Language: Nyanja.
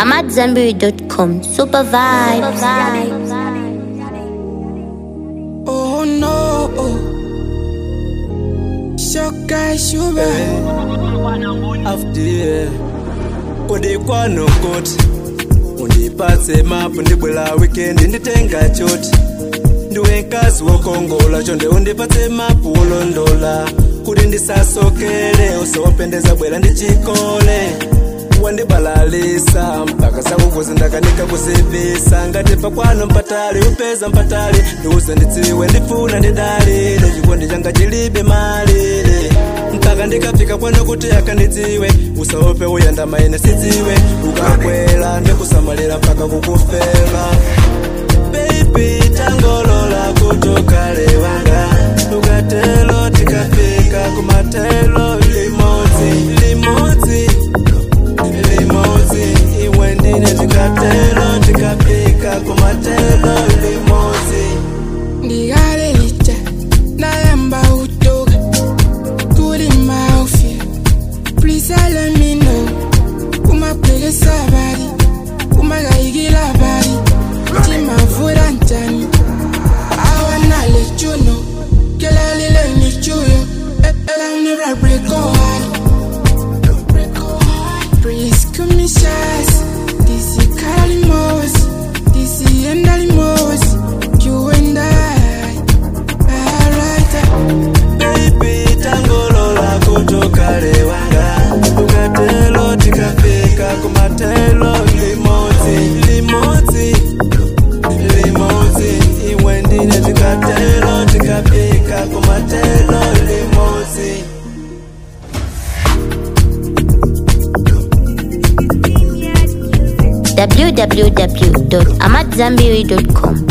AmadZanbury.com. Super vibes. Oh no. Shoka shuba. after udikwano nkoti undipatse mapu ndibwela wikendi nditenga choti ndiwe nkazi wokongola chonde undipatse mapu wolondola kuti ndisasokele usawapendeza bwela ndichikole wandibalalisa mpaka sakukuzi ndakanika kuzibisa ngati pakwano mpatali upeza mpatali ndiuze ndidziwe ndifuna ndidalile chikondi changa chilibe malire mpaka ndikafika kwano kuti akandidziwe usaope uyenda maine sidziwe ukakwela ndikusamalira mpaka kukufela baby tangolola kutokale wanga ukatelo tikafika kumatelo limodzi limodzi limodzi iwe ndine tikatelo tikafika kumatelo limodzi Ndigalelita. Nayamba utoga. Kuri mafia. Please let me know. Umapele sabari. Umagayigila bari. Timavura ntani. I wanna let you know. Girl, I really let me chew you. Eh, eh, I'll never break your heart. Please come me shots. This is Carly Moss. This is Endali Moss. You and I. Alright. baby tangolola kutokale wanga ukatelo tikafika kumatelo limodzi limodzi limodzi iwe ndine tikatelo tikafika kumatelo limodzi www.amadzanbury.com.